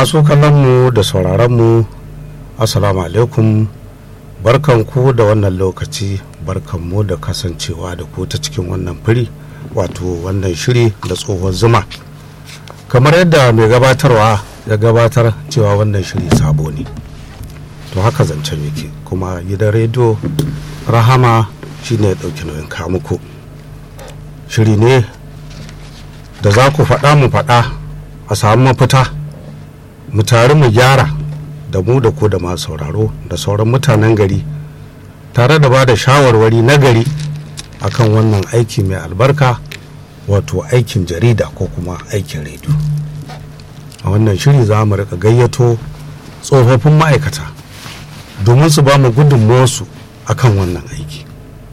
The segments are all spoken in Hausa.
masu kallonmu da sauraronmu assalamu alaikum barkanku da wannan lokaci barkanmu da kasancewa da ku ta cikin wannan firi wato wannan shiri da tsohon zuma kamar yadda mai gabatarwa ya gabatar cewa wannan shiri sabo ne to haka zancen yake kuma gidan rediyo rahama shine ya ɗauki nauyin kamuku shiri ne da za ku faɗa mu faɗa a samu mafita mu tare mu gyara da mu da ku da masu sauraro da sauran mutanen gari tare da ba da shawarwari na gari akan wannan aiki mai albarka wato aikin jarida ko kuma aikin rediyo a wannan shiri za mu rika gayyato tsofaffin ma'aikata domin su ba mu gudunmuwarsu akan wannan aiki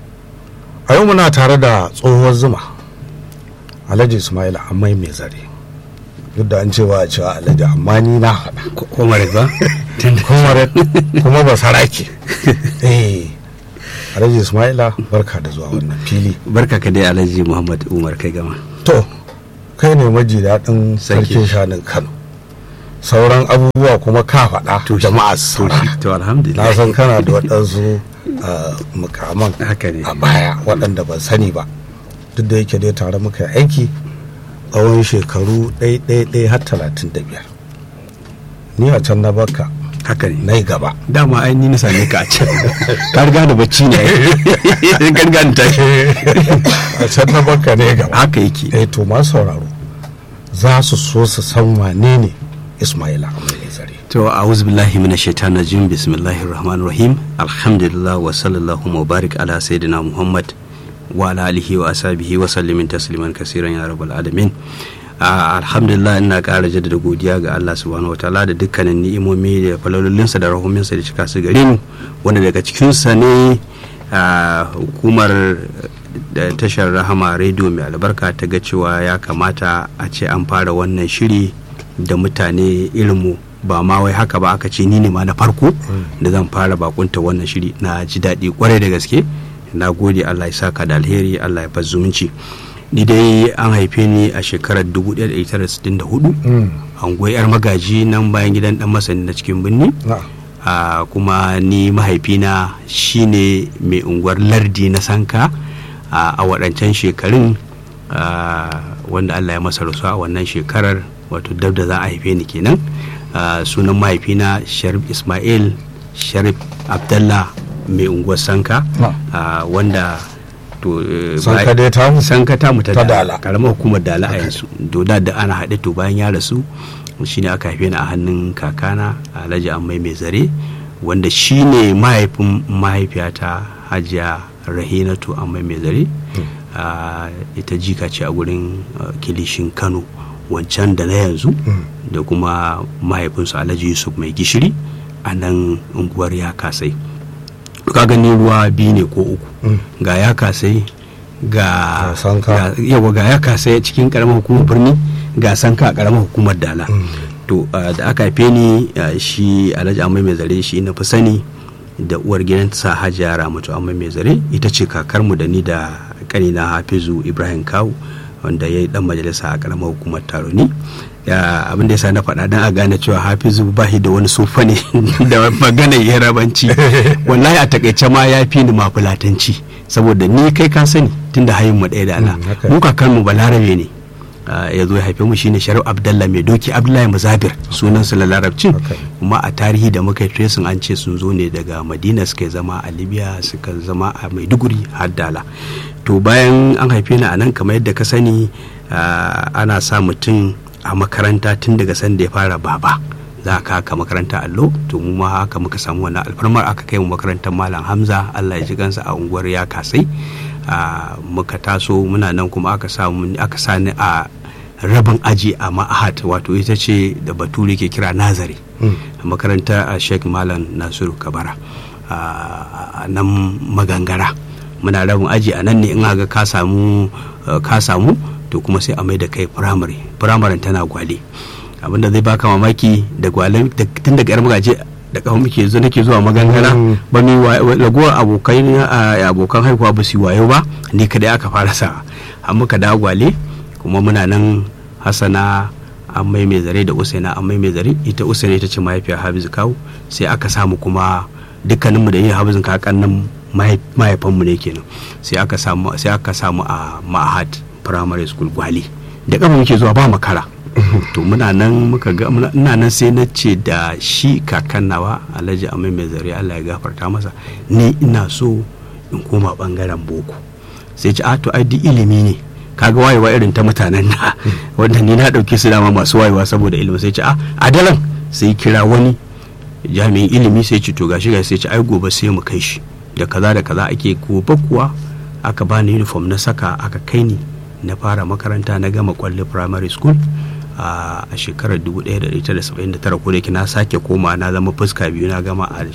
a yau muna tare da tsohuwar zuma alhaji ismail amai mai zare duk da an cewa a cewa alhaji amma ni na haɗa comrade ba comrade kuma ba sarake eh alhaji ismaila barka da zuwa wannan fili barka ka dai alhaji muhammad umar kai gama to kai ne maji daɗin sarkin shanin kano sauran abubuwa kuma ka faɗa jama'a su saurara to alhamdulillah na san kana da waɗansu uh, mukaman haka ne a baya waɗanda ban sani ba duk da yake dai tare muka yi aiki tsawon shekaru ɗaya har talatin da biyar ni a can na baka haka ne na yi gaba dama ai ni na same ka a can ka riga da bacci ne ka riga da tashi a can na baka ne gaba haka yake eh to ma sauraro za su so su san wane ne ismaila amai zare to a'udhu billahi minash shaitanir rajim bismillahir rahmanir rahim alhamdulillah wa sallallahu wa barik ala sayyidina muhammad wa ala alihi wa ashabihi wa sallimin tasliman kasiran ya rabbal alamin alhamdulillah ina ƙara jaddada godiya ga Allah subhanahu wataala da dukkanin ni'imomi da falalolinsa da rahuminsa da cika su gare mu wanda daga cikinsa ne hukumar da tashar rahama rediyo mai albarka ta ga cewa ya kamata a ce an fara wannan shiri da mutane irinmu ba ma wai haka ba aka ce ni ne ma na farko da zan fara bakunta wannan shiri na ji daɗi kwarai da gaske na gode Allah ya saka da alheri Allah ya bar zumunci ni dai an haife ni a shekarar 1964 an yar magaji nan bayan gidan dan masani na cikin birni a kuma ni mahaifina shine mai unguwar lardi na sanka a waɗancan shekarun wanda allah ya masa rasu a wannan shekarar wato dab da za a haife ni kenan sunan mahaifina sharif ismail sharif abdallah mai unguwar sanka wanda to sanka dai ta mu sanka ta mu ta Ta dala Dala. karamar hukumar dala a yanzu to da da ana haɗe to bayan ya rasu shine aka haife ni a hannun kakana alhaji ammai mai zare wanda shine mahaifin mahaifiyata hajiya rahinatu ammai mai zare Ah, ita jika ce a gurin ah, kilishin kano wancan da na yanzu da kuma mahaifinsu alhaji yusuf mai gishiri a nan unguwar ya kasai ka gani ruwa biyu ne ko uku ga ya kasai ga Ga Sanka. ga- yawa ga ya kasai cikin karamar hukumar birni ga sanka a karamar hukumar dala to uh, da aka haife ni uh, shi alhaji amai mai zare shi na fi sani da uwar gidansa hajiya ramatu amai mai zare ita ce kakarmu da ni da kanina hafizu ibrahim kawu wanda ya yi dan majalisa a karamar hukumar taroni ya abin da ya sa na faɗa don a gane cewa hafizu ba shi da wani sofa ne da magana yarabanci wallahi a takaice ma ya fi ni mafulatanci saboda ni kai ka sani tunda hayin mu ɗaya da ala Mm, haka. mu kakanmu balarabe ne Ah, ya zo ya haife mu shine sharif abdallah mai doki abdullahi muzabir sunan sa larabcin Okay. kuma a tarihi da muka yi tracing an ce sun zo ne daga madina suka yi zama a libya suka zama a maiduguri har dala to bayan an haife ni a nan kamar yadda ka sani ah, ana sa mutum a makaranta tun daga sanda ya fara baba za ka haka makaranta allo to mu ma haka muka samu wannan alfarmar aka kai mu makarantar malam hamza allah ya ji kansa a unguwar ya kasai a muka taso muna nan kuma aka samu aka sani a rabin aji a ma'ahat wato ita ce da bature ke kira nazari a makaranta a sheikh malam nasiru kabara a nan magangara muna rabin aji a nan ne in ga ka samu ka samu to kuma sai a mai da kai firamare firamaren tana gwale abinda zai baka mamaki da gwale tun daga yar magaje da kawo muke zo nake zuwa magangara ba mi ragowar abokai abokan haihuwa ba su wayo ba ni kadai aka fara sa an muka dawo gwale kuma muna nan hasana an mai mai zare da usaina an mai mai zare ita usaina ita ce mahaifiyar hafizu kawu sai aka samu kuma dukkaninmu da yin hafizin kakan nan mahaifanmu ne kenan sai aka samu sai aka samu a ma'ahad primary school gwali da kafa muke zuwa ba makara to muna nan muka ga ina nan sai na ce da shi kakan nawa alhaji amai mai zare Allah ya gafarta masa ni ina so in koma bangaren boko sai ce a to ai duk ilimi ne kaga wayewa irin ta mutanen na wanda ni na dauke su dama masu wayewa saboda ilimi sai ce a adalan sai kira wani jami'in ilimi sai ce to gashi gashi sai ce ai gobe sai mu kai shi da kaza da kaza ake gobe kuwa aka bani uniform na saka aka kai ni na fara makaranta na gama kwalli primary school a shekarar 1979 ko da na sake koma na zama fuska biyu na gama a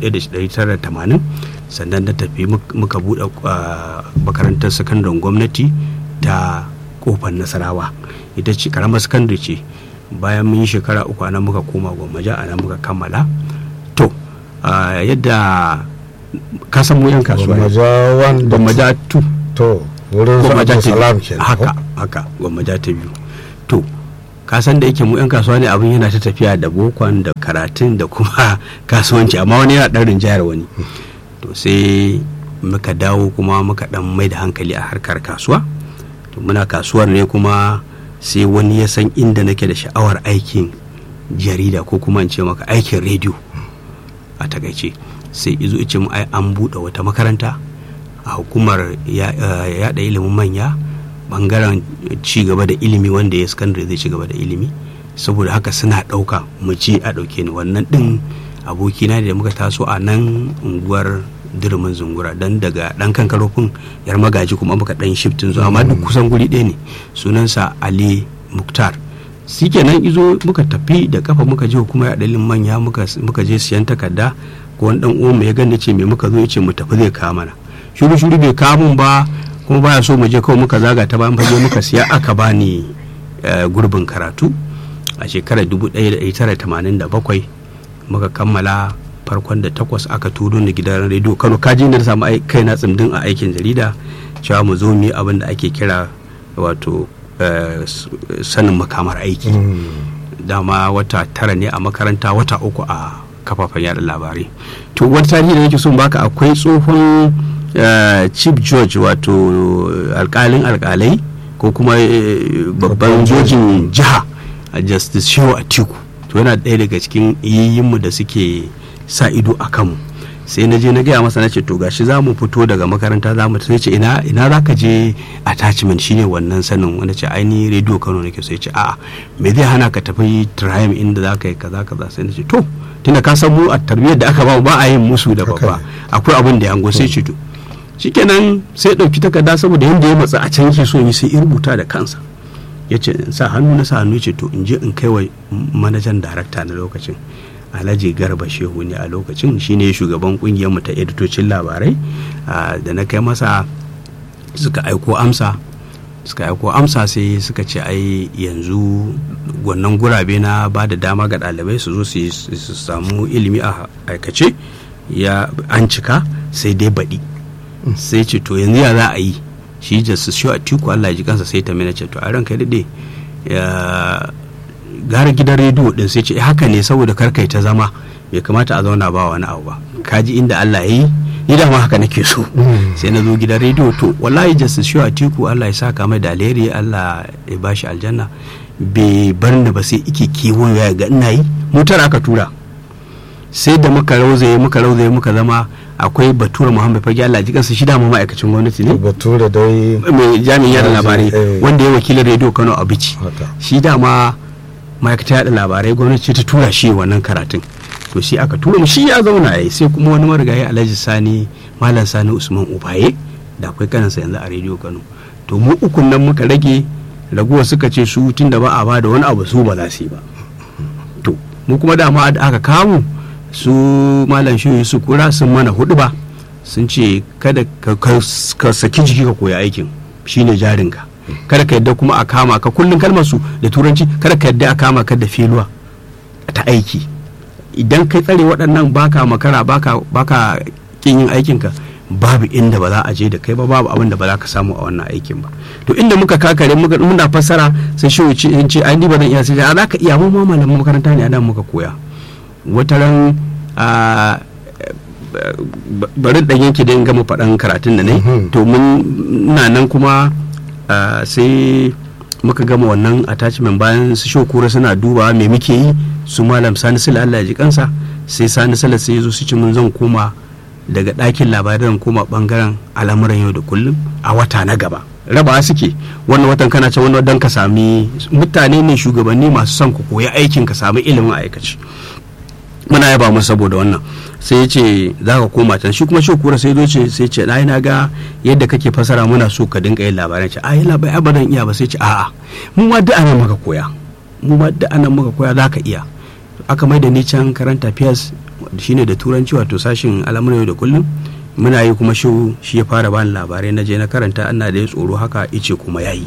1980 sannan na tafi muka buɗe makarantar sakandaren gwamnati ta kofar nasarawa ita ce karamar sakandare ce bayan mun yi shekara uku nan muka koma gwammaja a nan muka kammala to yadda kasan mu yan kasuwa gwammaja 2 to wurin gwammaja ta salam biyu kenan haka haka gwammaja ta biyu to kasan da yake mu yan kasuwa ne abin yana ta tafiya da bokon da karatun da kuma kasuwanci amma wani yana ɗan rinjayar wani to sai muka dawo kuma muka ɗan mai da hankali a harkar kasuwa to muna kasuwar ne kuma sai wani ya san inda nake da sha'awar aikin jarida ko kuma in ce maka aikin rediyo a takaice sai izo ice mu ai an buɗe wata makaranta a hukumar yaɗa ilimin manya bangaren ci gaba da ilimi wanda ya sakandare zai ci gaba da ilimi saboda haka suna ɗauka mu je a ɗauke ni wannan ɗin abokina da muka taso a nan unguwar dirmin zungura dan daga dan kan karofin yar magaji kuma muka dan shiftin zuwa amma duk kusan guri ɗaya ne sunansa ali muktar shi kenan izo muka tafi da kafa muka je kuma ya dalilin manya muka je siyan takarda ko wani dan uwan ya gane ce me muka zo ya ce mu tafi zai kawo mana shuru shuru bai kawo mun ba kuma baya so mu je kawai muka zaga ta bayan fage muka siya aka bani gurbin karatu a shekarar 1987 muka kammala farkon da takwas aka turo ni gidan rediyo kano kaji na samu kai na tsimdin a aikin jarida cewa mu zo mu yi abin da ake kira wato sanin makamar aiki dama wata tara ne a makaranta wata uku a kafafen yada labarai to wata tarihi da nake son baka akwai tsohon chief george wato alkalin alkalai ko kuma babban jojin jiha justice shehu atiku to yana ɗaya daga cikin yayyinmu da suke sa ido a kanmu sai na je na gaya masa na ce to gashi za mu fito daga makaranta za mu sai ce ina ina za ka je attachment shine wannan sanin wanda ce aini radio kano nake sai ce a'a me zai hana ka tafi triumph inda za ka yi kaza kaza sai na ce to tunda ka san mu a tarbiyyar da aka ba ba a yin musu da babba akwai abin da yango sai ce to shikenan sai dauki takarda saboda yanda ya matsa a can yake so yi sai in rubuta da kansa ya ce sa hannu na sa hannu ce to in je in kai wa manajan darakta na lokacin alhaji garba shehu ne a lokacin shine shugaban mu ta editocin labarai da na kai masa suka aiko amsa suka aiko amsa sai suka ce ai yanzu wannan gurabe na ba da dama ga ɗalibai su zo su samu ilimi a aikace ya an cika sai dai baɗi sai ce to yanzu ya za a yi shi da su shi a tiku Allah ya ji kansa sai ta mina ce to a ranka daɗe gara gidan rediyo din sai ce haka ne saboda karkai ta zama bai kamata a zauna ba wani abu ba kaji inda Allah ya yi ni da ma haka nake so sai na zo gidan rediyo to wallahi justice shi a tiku Allah ya saka mai da alheri Allah ya bashi aljanna bai bar ni ba sai ike kewayo ya ga ina yi mutar aka tura sai da muka rauzaye muka rauzaye muka zama akwai batura muhammad fage Allah ji kansa shi dama ma'aikacin gwamnati ne batura dai mai jami'in yada labarai wanda ya wakilin rediyo kano a bici shi dama ma'aikatar yada labarai gwamnati ta tura shi wannan karatun to shi aka tura mu shi ya zauna yayi sai kuma wani marigayi alhaji sani malam sani usman ubaye da akwai kanansa yanzu a rediyo kano to mu ukun nan muka rage raguwa suka ce su tun da ba a ba da wani abu su ba za su yi ba to mu kuma dama da aka kamu su malam shi su kura sun mana hudu ba sun ce kada ka saki jiki ka koya aikin shine jarinka kada ka yadda kuma a kama ka kullum kalmar su da turanci kada ka yadda a kama ka da filuwa ta aiki idan kai tsare waɗannan baka makara baka baka kin yin aikinka babu inda ba za a je da kai ba babu abin da ba za ka samu a wannan aikin ba to inda muka kakare muka muna fassara sai shi wuce in ce ai ni ba zan iya sai a za ka iya mu ma malaman makaranta ne a nan muka koya wata ran a bari dan yanke da gama faɗan karatun da ne to mun na nan kuma sai muka gama wannan attachment bayan su shokura suna dubawa me muke yi su malam sani sila Allah ya ji kansa sai sani sila sai zo su ci mun zan koma daga ɗakin labaran koma bangaren al'amuran yau da kullum a wata na gaba rabawa suke wannan watan kana can wani dan ka sami mutane ne shugabanni masu son ku koyi aikin ka sami ilimin aikaci muna yaba mu saboda wannan sai ya ce za ka koma can shi kuma shi kura sai zo ce sai ce na na ga yadda kake fasara muna so ka dinga yin labaran ce a yi labai abadan iya ba sai ce a'a mu ma duk anan muka koya mu ma duk anan muka koya za ka iya aka mai da ni can karanta fiyas shine da turanci wato sashin al'amuran yau da kullum muna yi kuma shi shi ya fara bani labarai na je na karanta ana da ya tsoro haka ice kuma yayi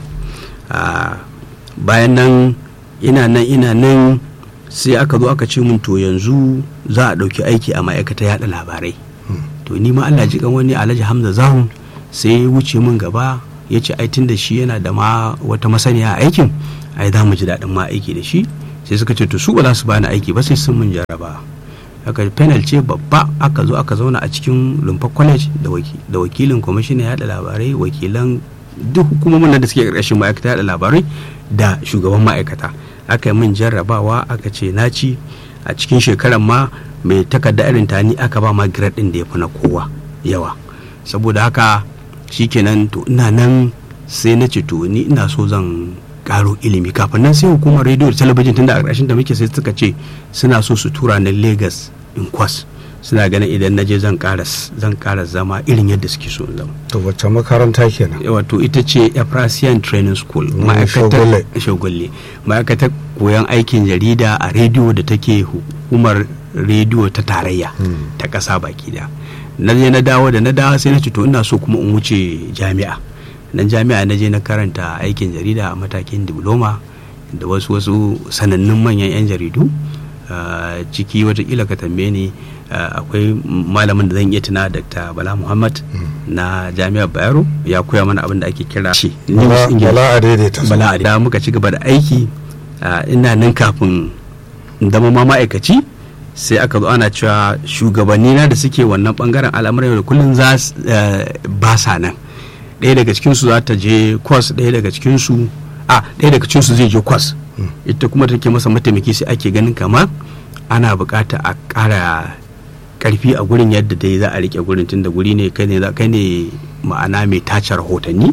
bayan nan ina nan ina nan sai aka zo aka ce mun to yanzu za a ɗauki aiki a ma'aikata yaɗa labarai to ni ma Allah ji kan wani Alhaji Hamza Zahun sai ya wuce min gaba ya ce ai da shi yana da ma wata masaniya a aikin ai za mu ji daɗin ma aiki da shi sai suka ce to su ba za su bani aiki ba sai sun mun jaraba aka panel ce babba aka zo aka zauna a cikin lumfa college da wakilin kwamishinan yaɗa labarai wakilan duk hukumomin da suke ƙarƙashin ma'aikata yaɗa labarai da shugaban ma'aikata aka yi min jarrabawa aka ce na ci a cikin shekarar ma mai takarda irin ta ni aka ba ma grade din da ya fi na kowa yawa saboda haka shikenan to ina nan sai na ce to ni ina so zan karo ilimi kafin nan sai hukumar rediyo da talabijin tunda a ƙarshen da muke sai suka ce suna so su tura na lagos in kwas suna ganin idan na je zan ƙara zan ƙara zama irin yadda suke so zama to wacce makaranta kenan wato ita ce Efrasian Training School ma'aikatar shagulle ma'aikatar koyon aikin jarida a rediyo da take hukumar rediyo ta tarayya ta ƙasa baki da na je na dawo da na dawo sai na ce to ina so kuma in wuce jami'a nan jami'a na je na karanta aikin jarida a matakin diploma da wasu wasu sanannun manyan 'yan jaridu ciki watakila ka tambaye ni akwai malamin da zan iya tuna dr bala muhammad na jami'ar bayero ya koya mana abin da ake kira shi bala a daidaita bala a da muka ci gaba da aiki ina nan kafin zama ma ma'aikaci sai aka zo ana cewa shugabanni na da suke wannan bangaren al'amuran da kullum za ba sa nan ɗaya daga cikinsu za ta je kwas ɗaya daga cikinsu a ɗaya daga cikinsu zai je kwas ita kuma take masa mataimaki sai ake ganin kama ana bukata a ƙara karfi a gurin yadda dai za a rike gurin tunda guri ne kai ne kai ne ma'ana mai tace rahotanni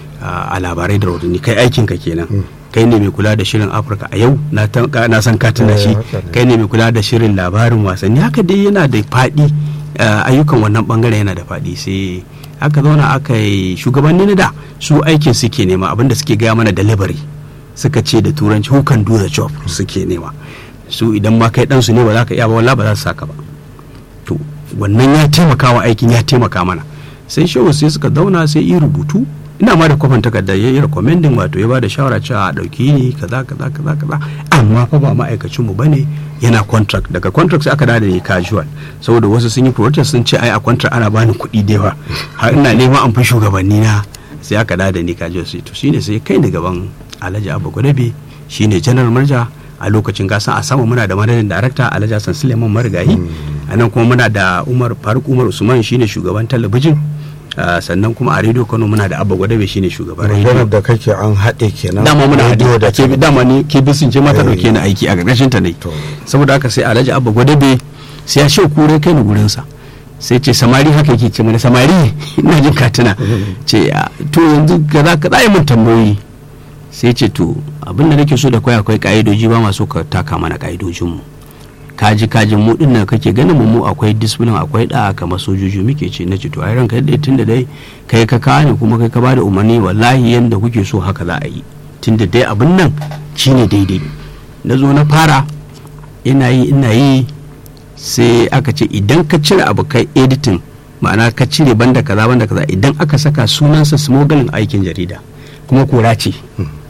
a labarai da rahotanni kai aikin ka kenan kai ne mai kula da shirin afirka a yau na san ka tuna shi kai ne mai kula da shirin labarin wasanni haka dai yana da faɗi ayyukan wannan bangare yana da faɗi sai aka zauna aka yi shugabanni na da su aikin suke nema abinda suke gaya mana delivery suka ce da turanci who can do the job suke nema su idan ma kai ɗansu ne ba za ka iya ba wala ba za su saka ba to wannan ya taimaka wa aikin ya taimaka mana sai shehu sai suka zauna sai yi rubutu ina ma da kwafin takarda ya yi recommending wato ya ba da shawara cewa a ɗauki ni kaza kaza kaza kaza amma fa ba ma'aikacin mu bane yana contract daga contract sai aka da ni casual saboda wasu sun yi protest sun ce ai a contract ana bani kuɗi da yawa har ina neman an fi shugabanni na sai aka da ni casual sai to shine sai kai ni gaban Alhaji Abba Gwadabe shine general manager a lokacin gasan a sama muna da madadin darakta Alhaji Hassan Suleiman Marigayi a nan kuma muna da Umar Faruk Umar Usman shine shugaban talabijin sannan kuma a rediyo Kano muna da Abba Gwadabe shine shugaban rediyo da kake an haɗe kenan dama muna haɗe da ke dama ne ke bisin ce mata dauke ni aiki a ƙarƙashin ta ne saboda haka sai Alhaji Abba Gwadabe sai ya shi kure kai ni gurin sa sai ce samari haka yake ce mana samari ina jin katina ce to yanzu ga za ka tsaye mun tambayoyi sai ce to abin da nake so da kai akwai ka'idoji ba masu ka taka mana ka'idojinmu kaji kajin mu din nan kake ganin mu akwai discipline akwai da kamar sojoji muke ce na ce to ai ranka dai tunda dai kai ka kawo ne kuma kai ka bada umarni wallahi yanda kuke so haka za a yi tunda dai abin nan shine daidai na zo na fara ina yi ina yi sai aka ce idan ka cire abu kai editing ma'ana ka cire banda kaza banda kaza idan aka saka sunansa smuggling aikin jarida kuma kora ce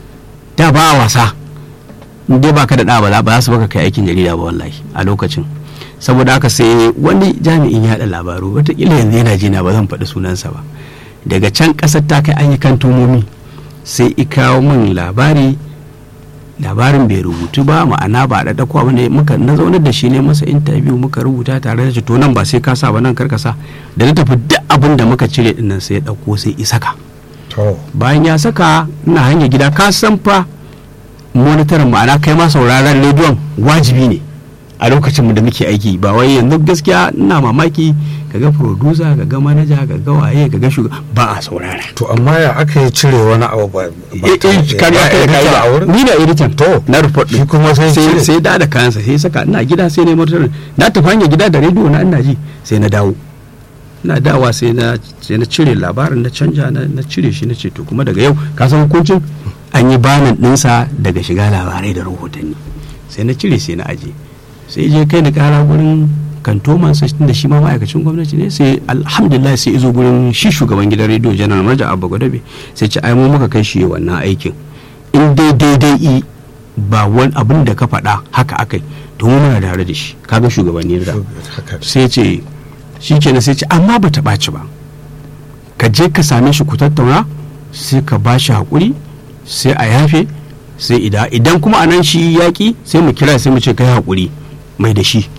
da ba a wasa dai baka da ɗa ba za su baka kai aikin jarida ba wallahi a lokacin saboda haka sai wani jami'in yaɗa labaru watakila yanzu yana jina ba zan faɗi sunansa ba daga can ƙasar ta kai ayyukan tumomi sai i kawo min labari labarin bai rubutu ba ma'ana ba da dako abin da muka na zaunar da shi ne masa interview muka rubuta tare da shi to nan ba sai ka sa ba nan karka sa da na tafi duk abin da muka cire dinnan sai ya dauko sai i saka to bayan ya saka ina hanya gida ka san fa monitorin ma'ana kai ma sauraron rediyon wajibi ne a lokacin da muke aiki ba wai yanzu gaskiya ina mamaki kaga producer kaga manaja kaga waye kaga shugaba ba a saurara to amma ya aka yi cire wani abu ba ba eh ta- eh kariya ya kai edita kai a wurin ni da editan To, na report shi kuma sai sai cire. sai da da kayansa sai saka ina gida sai ne motar na tafi hanyar gida da rediyo na ina ji sai na dawo ina dawa sai na sai na cire labarin na canja na na cire shi na ce to kuma daga yau ka san hukuncin an yi banan dinsa daga shiga labarai da rahotanni sai na cire sai na aje sai je kai da kara gurin kantoman sai da shi ma ma'aikacin gwamnati ne sai alhamdulillah sai izo gurin shi shugaban gidan rediyo janar marja abba gwadabe sai ce ai mu muka kai shi wannan aikin in dai daidai i ba wani abin da ka faɗa haka akai to mu muna tare da shi kaga shugabanni da haka ne. sai ce shi kenan sai ce amma ba ta ɓaci ba ka je ka same shi ku tattauna sai ka ba shi haƙuri sai a yafe sai idan idan kuma a nan shi yaƙi sai mu kira sai mu ce kai haƙuri mai da shi